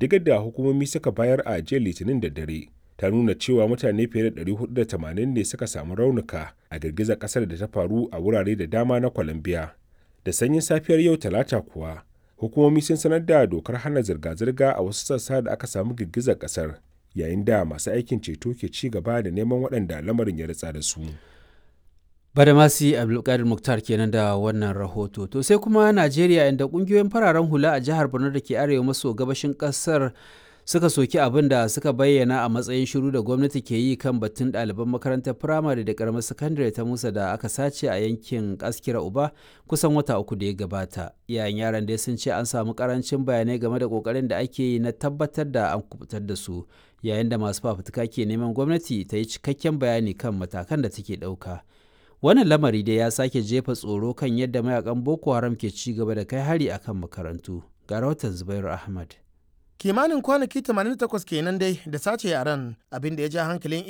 ƙididdigar da hukumomi suka bayar a jiya litinin da dare ta nuna cewa mutane fiye da 480 ne suka samu raunuka a girgizar ƙasar da ta faru a wurare da dama na colombia da sanyin safiyar yau talata kuwa hukumomi sun sanar da dokar hana zirga-zirga a wasu sassa da aka samu girgizar ƙasar yayin da masu aikin ceto ke ci gaba da neman waɗanda lamarin ya ritsa da su Badamasi Abdulkadir Muktar kenan da wannan rahoto. To sai kuma Najeriya inda kungiyoyin fararen hula a jihar Borno da ke arewa maso gabashin kasar suka soki abin da suka bayyana a matsayin shiru da gwamnati ke yi kan batun ɗaliban makarantar firamare da karamar sakandare ta Musa da aka sace a yankin Askira Uba kusan wata uku da ya gabata. Iyayen yaran dai sun ce an samu karancin bayanai game da kokarin da ake yi na tabbatar da an kubutar da su yayin da masu fafutuka ke neman gwamnati ta yi cikakken bayani kan matakan da take ɗauka. wannan lamari dai ya sake jefa tsoro kan yadda mayakan boko haram ke ci gaba da kai hari akan makarantu ga rahoton zubairu ahmad kimanin kwanaki 88 kenan dai da sace yaran abin da ya ja hankalin